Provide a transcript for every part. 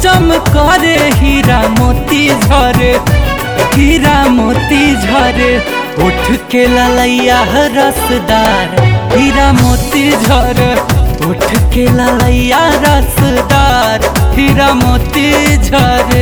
चम करे हीरा मोती झरे हीरा मोती झरे उठ के ललैया रसदार हीरा मोती झरे उठ के ललैया रसदार हीरा मोती झरे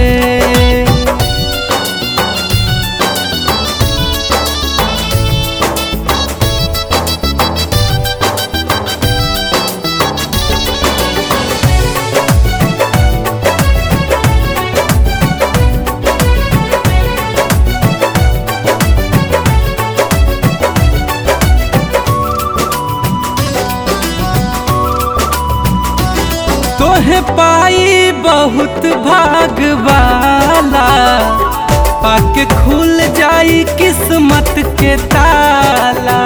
तोहे पाई बहुत भाग वाला पाके खुल जाई किस्मत के ताला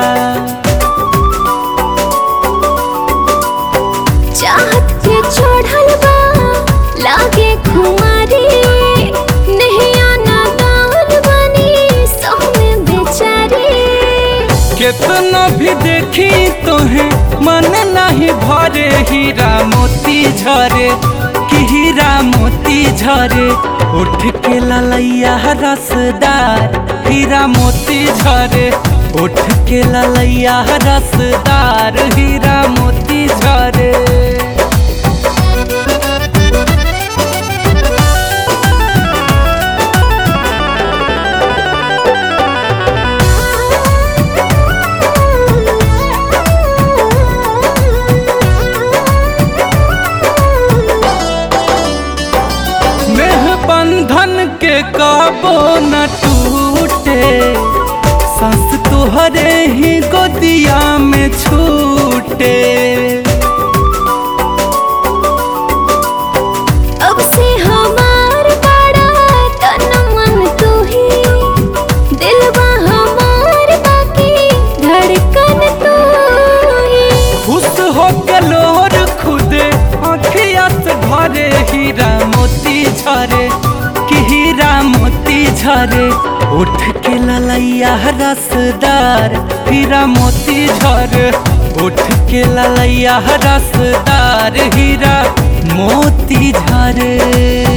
चाहत के छोड़ल बा लागे खुमारी नहीं आना दान बनी सौ में बेचारी केतना भी देखी तोहे मन नहीं भरे हीरा मोती झरे कि हीरा मोती झरे उठ के ललैया रसदार हीरा मोती झरे उठ के ललैया रसदार हीरा मोती झरे नेह बंधन के काबो न टूटे सांस तुहरे ही गोदिया में छूटे अब से हमार बड़ा तन मन तू ही दिलवा हमार बाकी धड़कन तू ही खुश हो के लोर खुदे आँखिया से भरे हीरा मोती झरे कि हीरा मोती झरे उठ के ललैया रसदार हीरा मोती झरे उठ के ललैया रसदार हीरा मोती झरे